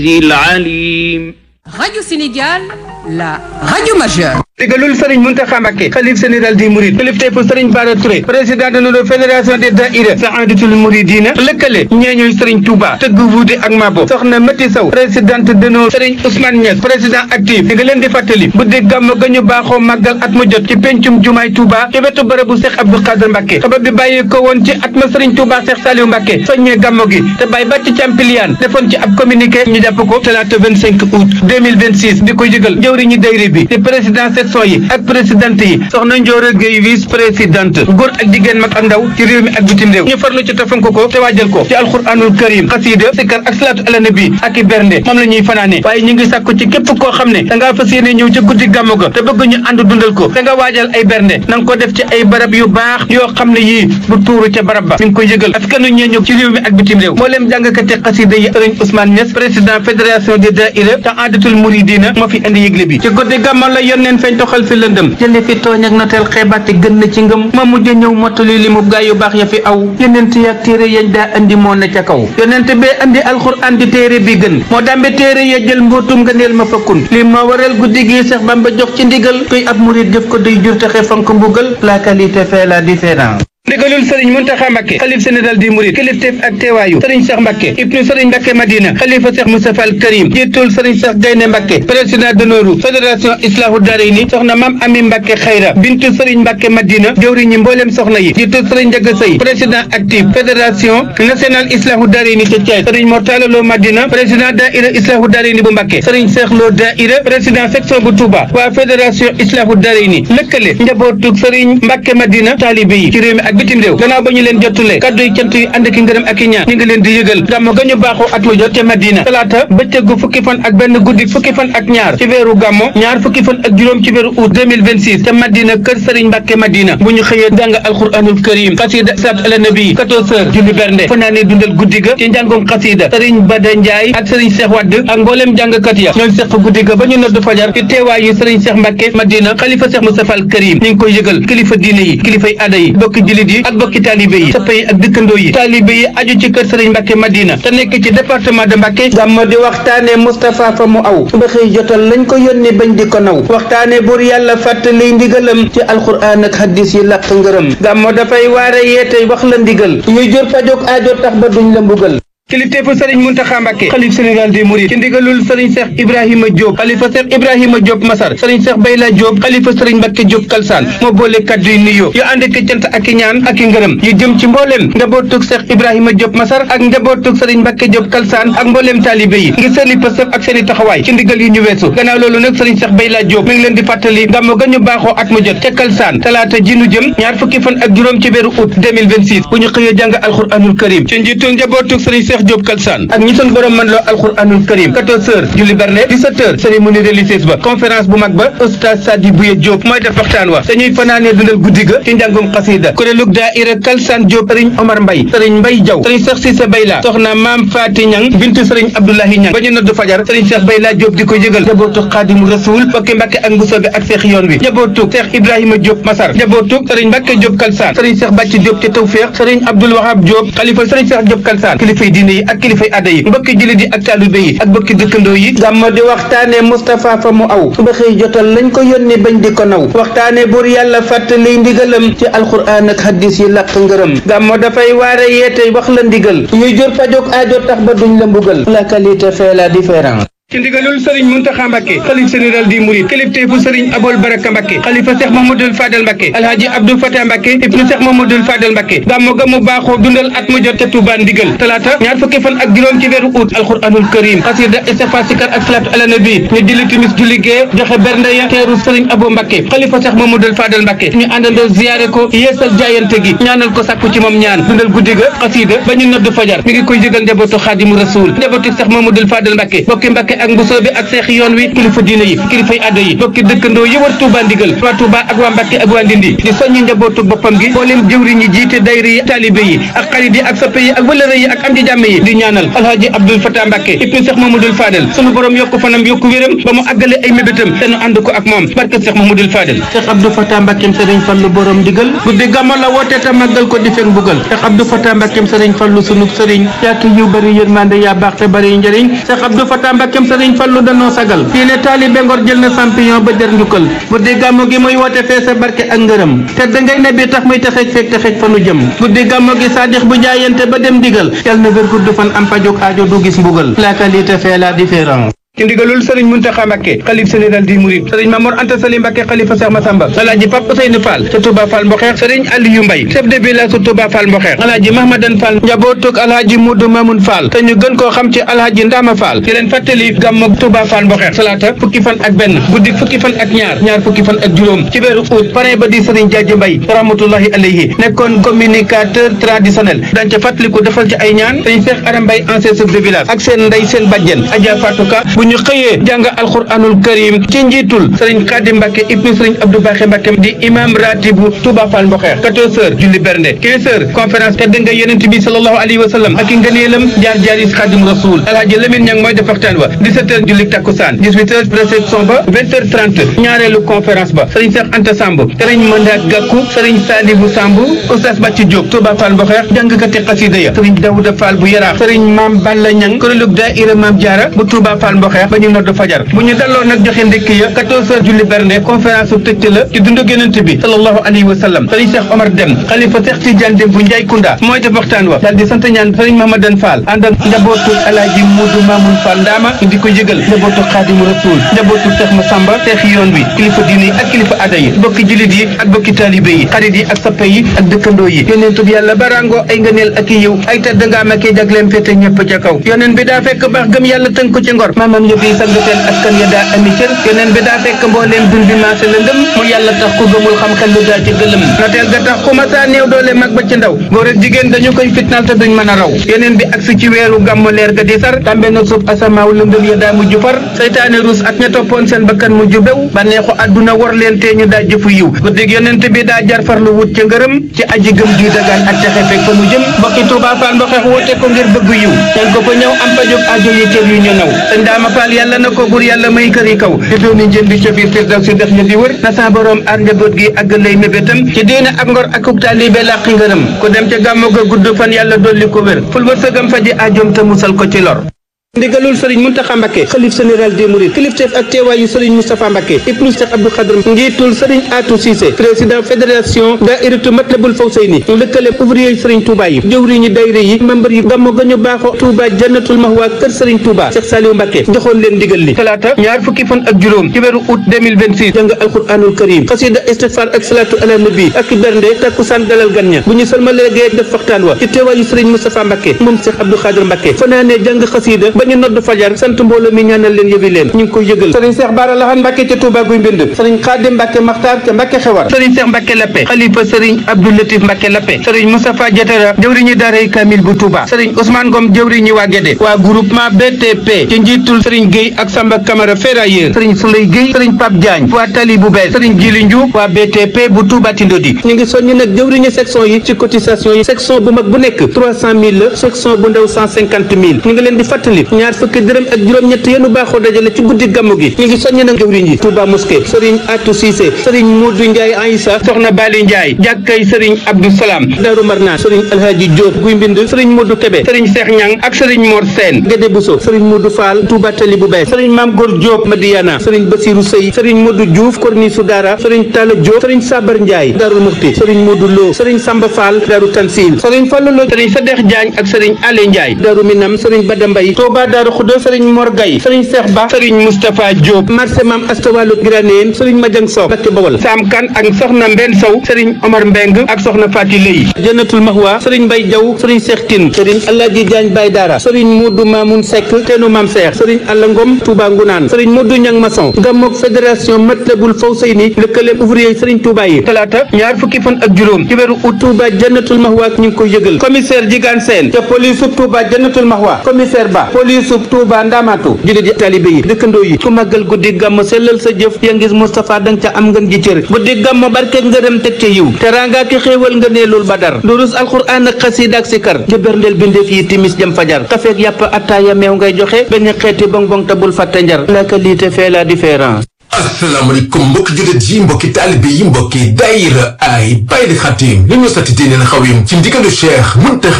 العليم Radio Sénégal, la radio majeure. digalul Serigne Mountakha Mbacké xalif général di Mouride kilifteefu Serigne Bara Touré président de notre fédération des daïra Saadatul Mouridina lëkkale ñeeñuy Serigne Touba tëgg wuute ak Mabo soxna Mati Sow présidente de nos Serigne Ousmane Niass président actif di nga leen di fàttali bu dee gàmmu ga ñu baaxoo màggal at mu jot ci pencum jumaay Touba ci wetu bërëbu Cheikh Abdou Khadre Mbacké sabab bi bàyyi ko woon ci at ma Serigne Touba Cheikh Saliou Mbacké soññee gàmmu gi te bàyyi ba ci Campiliane defoon ci ab communiqué ñu jàpp ko talaata 25 août 2026 di ko yëgal jëwriñu dayri bi di président section yi ak présidente yi soxna Ndioro Gueye vice présidente góor ak jigéen mag ak ndaw ci réew mi ak bitim réew ñu farlu ci tafank ko te waajal ko ci alxuraanul karim xasiida sikar ak salaatu ala nabi ak i bernde moom la ñuy fanaane waaye ñu ngi sàkku ci képp koo xam ne da ngaa fas yéene ñëw ci guddi gàmmu ga te bëgg ñu ànd dundal ko da nga waajal ay bernde na nga ko def ci ay barab yu baax yoo xam ne yii bu tuuru ca barab ba mi ngi koy yëgal askanu ñeeñu ci réew mi ak bitim réew mbooleem jàngkati xasiida yi sëriñ Ousmane Niass président fédération des daïra te àndatul muridina moo fi indi yëgle bi ci guddi gàmmu la yónneen feeñ toxal fi lëndëm jële fi tooñ ak noteel xeebaate gën na ci ngëm ma mujj ñëw mottali li mu gaay yu baax ya fi aw yonent yi ak téere yañ daa andi moo na ca kaw yonent bee andi alxuraan di téere bi gën moo dambe téere ya jël mbootum nga neel ma fakkun li ma waral guddi gi Seex Bamba jox ci ndigal kuy ab murit jëf ko duy jur taxe fonk mbugal la qualité fait la différence ndigalul sëriñ Muntaxa Mbàkke xalif général di murid kilifteef ak teewaayu sëriñ Cheikh Mbàkke ibnu sëriñ Mbàkke Madina xalifa Cheikh Moustapha al Karim jiitul sëriñ Cheikh Gaynde Mbàkke président d'honneur fédération Islahu Darayni soxna Mam Ami Mbàkke Xayra bintu sëriñ Mbàkke Madina jëwriñi mbooleem soxna yi jiitul sëriñ Njaga Sëy président actif fédération nationale Islahu Darayni ca Thiès sëriñ Mortala Lo Madina président daïra Islahu Darayni bu Mbàkke sëriñ Cheikh Lo daïra président section bu Touba waa fédération Islahu Darayni lëkkale njabootug sëriñ Mbàkke Madina taalibe yi ci réew mi ak bitim réew gannaaw ba ñu leen jottule kaddu yi cant yi ànd ki ngërëm ak i ñaan ñi ngi leen di yëgal gàmmu ga ñu baaxoo at mu jot ca Madina talaata bëccëgu fukki fan ak benn guddi fukki fan ak ñaar ci weeru gàmmu ñaar fukki fan ak juróom ci weeru août 2026 ca Madina kër Sëriñ Mbàkke Madina bu ñu xëyee jàng alquranul karim xasida salaatu ala nabi 14 heures julli bernde fanaane dundal guddi ga ci njàngum xasida Sëriñ Bada Njaay ak Sëriñ Cheikh Wadd ak mbooleem jàngkat ya ñooy seq guddi ga ba ñu nodd fajar ci teewaayu Sëriñ Cheikh Mbàkke Madina xalifa Cheikh Moustapha al Karim ñi ngi koy yëgal kilifa diine yi kilifay aada yi bokki jullit yi ak bokki taalibe yi soppe yi ak dëkkandoo yi taalibe yi aju ci kër Sëriñ Mbàkke Madina te nekk ci département de Mbàkke gàmmo di waxtaane Moustapha fa mu aw ba xëy jotal lañ ko yónni bañ di ko naw waxtaane buur yàlla fàttali ndigalam ci alxuraan ak hadis yi làq ngërëm gàmmo dafay waare yeete wax la ndigal yuy jur fajog aajo tax ba duñ la mbugal kilifteefu sëriñ Muntaxa Mbàkke xalif général des mourides ci ndigalul sëriñ Cheikh Ibrahima Diop xalifa Cheikh Ibrahima Diop Masar sëriñ Cheikh Bayla Diop xalifa sëriñ Mbàkke Diop Kalsaan moo boole kaddu yi nuyoo yu ànd ak cant ak i ñaan ak i ngërëm yu jëm ci mbooleem njabootug Cheikh Ibrahima Diop Masar ak njabootug sëriñ Mbàkke Diop Kalsaan ak mbooleem taalibe yi ngir seeni pësëf ak seeni taxawaay ci ndigal yu ñu weesu gannaaw loolu nag sëriñ Cheikh Bayla Diop mi ngi leen di fàttali gàmmu ga ñu baaxoo at mu jot ca Kalsaan talaata ji nu jëm ñaar fukki fan ak juróom ci weeru août 2026 bu ñu xëyee jàng alxuraanul karim ci njiitul njabootug sëriñ Cheikh Diop Kalsaan ak ñi sun borom man loo alxuraanul karim 14 heures julli berne 17 heures cérémonie religieuse ba conférence bu mag ba oustaz Sadi Bouye Diop mooy def waxtaan wa dañuy fanaanee dundal guddi ga ci njàngum xasida kuréelug daaira Kalsaan Diop sëriñ Omar Mbay sëriñ Mbay Jaw sëriñ Cheikh Cissé Bayla soxna Maam Faati Ñang bintu sëriñ Abdoulahi Ñang ba ñu nodd fajar sëriñ Cheikh Bayla Diop di ko yëgal njabootu Xaadimu Rasuul bokki Mbàkke ak Mbusoobe ak Seex yoon wi njabootu Cheikh Ibrahima Diop Masar njabootu sëriñ Mbàkke Diop Kalsaan sëriñ Cheikh Bàcc Diop ci Tawfeex sëriñ Abdoul Wahab Diop xalifa sëriñ Cheikh Diop Kalsaan kilifay diine yi ak kilifay aada yi mbokki jullit yi ak taalibe yi ak mbokki dëkkandoo yi gàmmo di waxtaane Moustapha fa mu aw suba xëy jotal lañ ko yónni bañ di ko naw waxtaane buur yàlla fàttali ndigalam ci alxuraan ak hadis yi làq ngërëm gàmmo dafay waare yeete wax la ndigal yuy jur fajog aajo tax ba duñ la mbugal la qualité fait la différence ci ndigalul sëriñ Muntaxa Mbàkke xalif général di Mouride kilifteefu sëriñ Abol Baraka Mbàkke xalifa Cheikh Mamadou Fadel Mbàkke alhaaji Abdou Fatah Mbàkke ibnu Cheikh Mamadou Fadel Mbàkke gàmmu ga mu baaxoo dundal at mu jot ca Tuubaa ndigal talaata ñaar fukki fan ak juróom ci weeru août alxuraanul karim xasida istighfar sikar ak salaatu ala nabi ñu julli timis julli gee joxe bernde ya teeru sëriñ Abo Mbàkke xalifa Cheikh Mamadou Fadel Mbàkke ñu àndandoo ziyaare ko yeesal jaayante gi ñaanal ko sàkku ci moom ñaan dundal guddi ga xasida ba ñu nodd fajar mi ngi koy jëgal njabootu Xaadimu Rasuul njabootu Cheikh Mamadou Fadel Mbàkke bokki Mbàkke ak mbusoo bi ak seex yoon wi kilifa diine yi kilifay addo yi bokki dëkkandoo yi war Touba ndigal waa Touba ak waa Mbàkke ak waa Ndindi di soññi njabootu boppam gi mboolem jëwriñ yi jiite dayri yi taalibe yi ak xarit yi ak soppe yi ak wëlëre yi ak am di jàmme yi di ñaanal alhaji Abdoul Fatah Mbàkke ibnu Seex Mamadul Fadel sunu borom yokku fanam yokku wéram ba mu àggale ay mébétam te nu ànd ko ak moom barke Seex Mamadul Fadel Seex Abdou Fatah Mbàkkeem Sëriñ Fallu borom ndigal guddi gàmmo la woote te màggal ko di fekk bugal Seex Abdou Fatah Mbàkkeem Sëriñ Fallu sunu sëriñ yaaki yiw bari yërmande yaa baax te bari njëriñ Seex Abdou Fatah Mbàkkeem Sëriñ Fallu danoo sagal fii ne taalibe Ngor jël na champion ba jar njukkal guddi gàmmo gi muy woote fee sa barke ak ngërëm te da ngay ne bi tax muy texeej feeg texeej fa nu jëm guddi gàmmo gi saadix bu jaayante ba dem digal yal na wér gudd fan am pajuk aajo du gis mbugal la qualité fait la différence ci ndigalul sëriñ Muntaxa Mbàkke xalif général di Mouride sëriñ Mamor Anta Sali Mbàkke xalifa Seex Masamba alaaji Pape Ousseynou Fall ca Touba Fall Mboxeex sëriñ Aliou Mbay chef de village su Touba Fall Mboxeex alaaji Mahmadan Fall njabootug alaaji Mudu Mamun Fall te ñu gën koo xam ci alaaji Ndama Fall di leen fàttali gàmmu Touba Fall Mboxeex salaata fukki fan ak benn guddi fukki fan ak ñaar ñaar fukki fan ak juróom ci weeru août parrain ba di sëriñ Jaaji Mbay rahmatullahi alayhi nekkoon communicateur traditionnel dañ ca fàttaliku defal ci ay ñaan sëriñ Seex Aram Mbay ancien chef de village ak seen ndey seen bàjjen Adja Fatou Ka bu ñu xëyee jàng alquranul karim ci njiitul sëriñ Xaadim Mbàkke ibnu sëriñ Abdou Baaxe Mbàkke di imam ratibu Touba Fall Mboxeex 14 heures julli bernde 15 heures conférence te dënga yonent bi sallallahu alayhi wa sallam ak i ngëneelam jaar jaaris Xaadim Rasul alhaji Lamine Ñang mooy def waxtaan wa 17 heures julli takkusaan 18 heures réception ba 20 heures 30 ñaareelu conférence ba sëriñ Cheikh Anta Samb sëriñ Mandat Gakou sëriñ Salibu Samb oustaz Bàcci Diop Touba Fall Mboxeex jàngkati xasida ya sëriñ Dawuda Fall bu Yaraax sëriñ Maam Balla Ñang kuréelug daayira Maam Jaara bu Touba Fall Mboxeex ba ñu nodd fajar bu ñu dalloo nag joxe ndékki ya 14 heures julli berne conférence su tëjte la ci dundu Yonent bi sallallahu alayhi wa sallam sëriñ Cheikh Omar Dem xalifa Cheikh Tidiane Dem bu Njaay Kunda mooy def waxtaan wa daal di sant ñaan sëriñ Mahamadan Fall ànd ak njabootu Alaaji Muudu Mamun Fall Ndaama di ko yëgal njabootu Xaadimu Rasuul njabootu Cheikh Masamba Cheikh yoon wi kilifa diine yi ak kilifa aada yi bokki jullit yi ak bokki taalibe yi xarit yi ak sappe yi ak dëkkandoo yi yonent bi yàlla barango ay ngëneel ak i yiw ay tedd nga am ak i jagleem féete ñëpp ca kaw yonent bi daa fekk baax gëm yàlla tënk ko ci ngor maamam yëpp yi sang seen askan ya daa ami cër yonent bi daa fekk mbooleem dun bi maase la ngëm mu yàlla tax ku gëmul xam xel lu daa ci gëlëm noteel ga tax ku masaa néew doole mag ba ci ndaw góor ak jigéen dañu koy fitnaal te duñ mën a raw yonent bi agsi ci weeru gàmmu leer ga di sar tàmbe na suuf asamaaw lëndëm ya daa mujj far seytaane ruus ak ña toppoon seen bakkan mujj bew bànneexu àdduna war leen tee ñu daa jëfu yiw guddig yonent bi daa jar farlu wut ca ngërëm ci aji gëm juy dagaan ak texe fekk fa mu jëm mbokki Touba Fall Mboxeex woote ko ngir bëgg yiw ñan ko fa ñëw am pajog ajo yi cër yu ñu naw sëñ daama Fall yàlla na ko bur yàlla may kër yi kaw di dooni njën di ca biir firdaw si dex ñu di wër na sa borom aar njaboot gi ak lay mébétam ci diine ak ngor ak uk taalibe làqi ngërëm ku dem ca gàmmu ga gudd fan yàlla dolli ko wér ful wërsëgam faji ajoom te musal ko ci lor ndigalul sëriñ Muntaxa Mbàkke xalif général des mourides kilifteef ak teewaayu sëriñ Moustapha Mbàkke ibnu Cheikh Abdou Khadr njiitul sëriñ Atou Cissé président fédération daayiratu Matlabul Fawsayni lëkkale ouvrier sëriñ Touba yi jëwriñu dayre yi membre yi gàmmu ga ñu baaxoo Touba jannatul mahwa kër sëriñ Touba Cheikh Saliou Mbàkke joxoon leen ndigal li talaata ñaar fukki fan ak juróom ci weeru août 2026 jàng alquranul karim xasida istighfar ak salatu ala nabi ak bernde takkusaan dalal gan ña bu ñu salmalee gee def waxtaan wa ci teewaayu sëriñ Moustapha Mbàkke moom Cheikh Abdou Khadr Mbàkke fanaanee jàng xasida ba ñu nodd fajar sant mbooloo mi ñaanal leen yëbi leen ñu ngi koy yëgal sëriñ Cheikh Bara Lahane Mbacke ca Touba guy mbind sëriñ Khadim Mbacke Makhtar ca Mbacke xewar sëriñ Cheikh Mbacke Lappe xalifa sëriñ Abdou Latif Mbacke Lappe sëriñ Moustapha Diatara jëwriñu daaray Kamil bu Touba sëriñ Ousmane Ngom jëwriñu waa Guédé waa groupement BTP ci njiitul sëriñ Guèye ak Samba Camara ferrailleur sëriñ Souley Guèye sëriñ Pape Diagne waa Tali bu bees sëriñ Djili Ndiouf waa BTP bu Touba Tindodi ñu ngi soññi nag jëwriñu section yi ci cotisation yi section bu mag bu nekk trois cent mille la section bu ndaw cent cinquante mille ñu ngi leen di fàttali ñaar fukki dërëm ak juróom-ñett yéenu baaxoo dajale ci guddi gàmmu gi ñu ngi soññi nag jëwriñ yi Touba Mosquée sëriñ Atou Cissé sëriñ Modou Ndiaye Aïssa soxna Bali Ndiaye jàkkay sëriñ Abdou Salam Darou Marnaan sëriñ Alhaji Diop guy mbind sëriñ Modou Kébé sëriñ Cheikh Ñang ak sëriñ Mor Sène Gédé Bousso sëriñ Modou Fall Touba Tali bu bees sëriñ Mame Gor Diop Madiana sëriñ Basirou Sey sëriñ Modou Diouf Korni Soudara sëriñ Talla Diop sëriñ Sabar Ndiaye Darou Mouhty sëriñ Modou Lo sëriñ Samba Fall Darou Tansil sëriñ Fallou Lo sëriñ Sadex Diagne ak sëriñ Ale Ndiaye Darou Minam sëriñ Bada Mbaye Touba Darou Khoudo sëriñ Mor Gaye sëriñ Cheikh Ba sëriñ Moustapha Diop marché Mam Astawalu Graneen sëriñ Madiang Sow Mbacké Bawol Sam Kan ak soxna Mbenn Sow sëriñ Omar Mbeng ak soxna Fati Lay Jannatul Mahwa sëriñ Mbay Jaw sëriñ Cheikh Tine sëriñ Alaaji Jaañ Bay Dara sëriñ Modou Mamoun Seck teenu Mam Cheikh sëriñ Alla Ngom Touba Ngunaan sëriñ Modou Ñang Maçon Gammook fédération Matlabul Fawsayni lëkkale ouvrier sëriñ Touba yi talaata ñaar fukki fan ak juróom ci weeru août Touba Jannatul Mahwa ñu ngi koy yëgal commissaire Jigaan Sène ca police Touba Jannatul Mahwa commissaire Ba police Touba Ndamatu jullit yi talibe yi dëkkandoo yi ku màggal guddi gàmm sellal sa jëf ya ngis Moustapha danga ca am ngeen ji cër guddi gàmm barke ngërëm teg ca yiw teraanga ki xéewal nga neelul badar durus alxuraan ak xasiida ak sikar ci berndeel bindeef yi timis jëm fajar kafeek yàpp attaaya meew ngay joxe benn xeeti bonbon te bul fàtte njar la qualité fait la différence asalaamaaleykum mbokki jullit yi mbokki taalibe yi mbokki daayira ay Baye Xatim li ñu sati diine na xawim ci ndigalu Cheikh Muntaxa